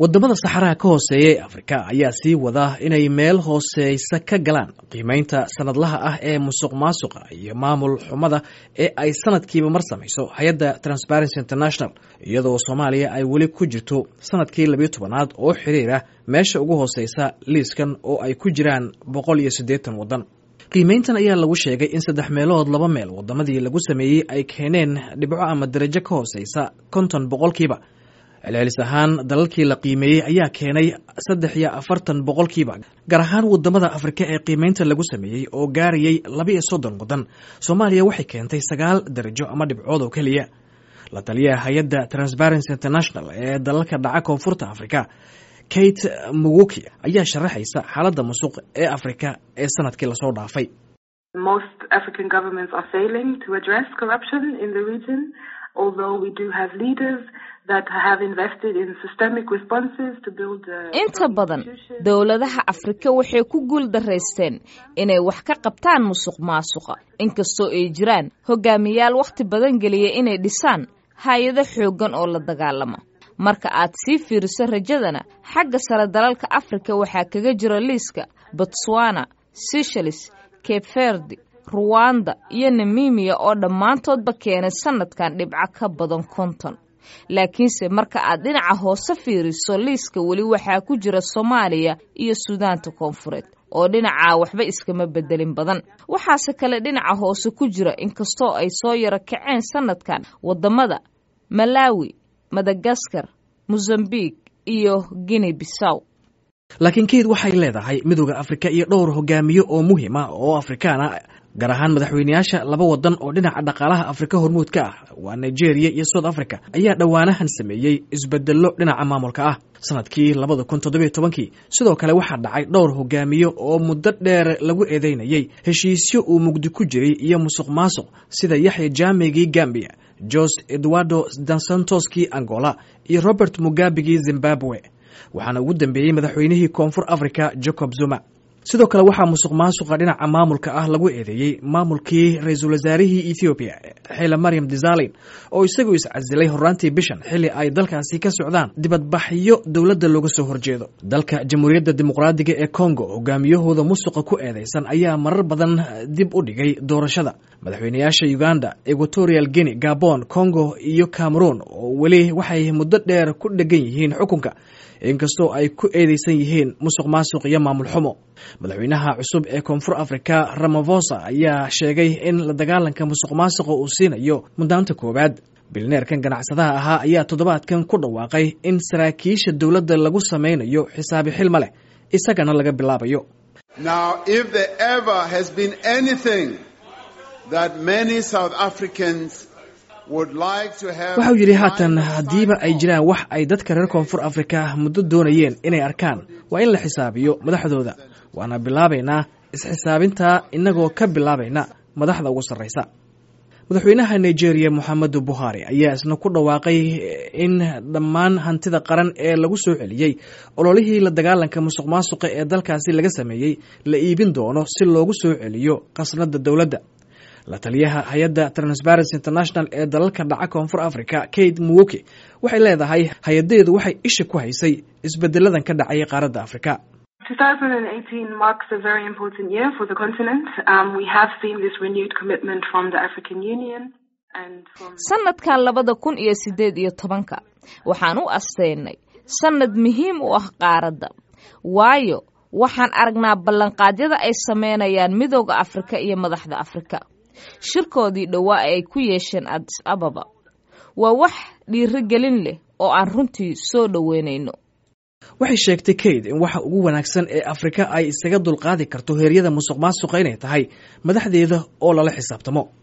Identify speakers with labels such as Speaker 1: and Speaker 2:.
Speaker 1: wadamada saxaraha ka hooseeya ee afrika ayaa sii wada inay meel hooseysa ka galaan qiimeynta sanadlaha ah ee musuq maasuqa iyo maamul xumada ee ay sanadkiiba mar samayso hay-adda transparency international iyadoo soomaaliya ay weli ku jirto sanadkii labiyo tobanaad oo xiriira meesha ugu hooseysa liiskan oo ay ku jiraan boqol iyo siddeetan waddan qiimeyntan ayaa lagu sheegay in saddex meelood laba meel wadamadii lagu sameeyey ay keeneen dhibco ama darajo ka hooseysa konton boqolkiiba celcelis ahaan dalalkii la qiimeeyey ayaa keenay saddex iyo afartan boqolkiiba gaar ahaan wadamada afrika ee qiimeynta lagu sameeyey oo gaarayay laba iyo soddon waddan soomaaliya waxay keentay sagaal darajo ama dhibcood oo keliya la taliyaha hay-adda transparency international ee dalalka dhaca koonfurta afrika kate muguki ayaa sharaxaysa xaaladda musuq ee afrika ee sanadkii lasoo dhaafay
Speaker 2: inta badan dowladaha afrika waxay ku guul daraysteen inay wax ka qabtaan musuq maasuqa inkastoo ay jiraan hogaamiyaal wakhti badan geliya inay dhisaan hay-ado xooggan oo la dagaalama marka aad sii fiiriso rajadana xagga sare dalalka afrika waxaa kaga jira liiska botswana seychelles cape verdi ruwanda iyo namimiya oo dhammaantoodba keenay sanadkan dhibco ka badan konton laakiinse marka aad dhinaca hoose fiiriso liiska weli waxaa ku jira soomaaliya iyo suudaanta koonfureed oo dhinacaa waxba iskama bedelin badan waxaase kale dhinaca hoose ku jira inkastoo ay soo yaro kaceen sanadkan wadamada malawi madagaskar mozambique iyo guinea bissaw
Speaker 1: laakiin keyd waxay leedahay midooda afrika iyo dhowr hogaamiye oo muhiima oo afrikaana gaar ahaan madaxweyneyaasha laba wadan oo dhinaca dhaqaalaha afrika hormuud ka ah waa nigeria iyo south africa ayaa dhowaanahan sameeyey isbedello dhinaca maamulka ah sanadkii labada kun toddobiyo tobankii sidoo kale waxaa dhacay dhowr hogaamiye oo muddo dheer lagu eedeynayay heshiisyo uu mugdi ku jiray iyo musuq maasuq sida yaxya jaamigii gambia jose eduardo dansantoskii angola iyo robert mugabigii zimbabwe waxaana ugu dambeeyey madaxweynihii koonfur africa jacob zuma sidoo kale waxaa musuq maasuqa dhinaca maamulka ah lagu eedeeyey maamulkii ra-iisul wasaarihii ethoobiya xile maryam desalin oo isagu iscasilay horaantii bishan xilli ay dalkaasi ka socdaan dibadbaxyo dowladda looga soo horjeedo dalka jamhuuriyadda dimuqraadiga ee congo hogaamiyahooda musuqa ku eedeysan ayaa marar badan dib u dhigay doorashada madaxweyneyaasha uganda equatorial guinea gabon congo iyo cameroon oo weli waxay muddo dheer ku dhegan yihiin xukunka inkastoo ay ku eedeysan yihiin musuq maasuq iyo maamul xumo madaxweynaha cusub ee koonfur afrika ramavosa ayaa sheegay in la dagaalanka musuq maasuqa uu siinayo muddaanta koowaad bilneerkan ganacsadaha ahaa ayaa toddobaadkan ku dhawaaqay in saraakiisha dowladda lagu samaynayo xisaabi xilma leh isagana laga bilaabayo waxau yidhi haatan haddiiba ay jiraan wax ay dadka reer koonfur afrika muddo doonayeen inay arkaan waa in la xisaabiyo madaxdooda waana bilaabaynaa isxisaabintaa innagoo ka bilaabayna madaxda ugu sarraysa madaxweynaha nigeria moxamedu buhari ayaa isna ku dhawaaqay in dhammaan hantida qaran ee lagu soo celiyey ololihii la dagaalanka musuq maasuqa ee dalkaasi laga sameeyey la iibin doono si loogu soo celiyo qasnada dowladda la taliyaha hay-adda transparency international ee dalalka dhaca koonfur africa kate muwoki waxay leedahay hay-adeedu waxay isha ku haysay isbedeladan ka dhacay qaaradda afrika
Speaker 2: sanadkan labada kun iyo sideed iyo tobanka waxaan u asteynay sanad muhiim u ah qaaradda waayo waxaan aragnaa ballanqaadyada ay sameynayaan midooda afrika iyo madaxda afrika shirkoodii dhowaa ay ku yeesheen adis ababa waa wax dhiirigelin leh oo aan runtii soo dhoweynayno
Speaker 1: waxay sheegtay kate in waxa ugu wanaagsan ee afrika ay isaga dulqaadi karto heeryada musuq maasuqa inay tahay madaxdeeda oo lala xisaabtamo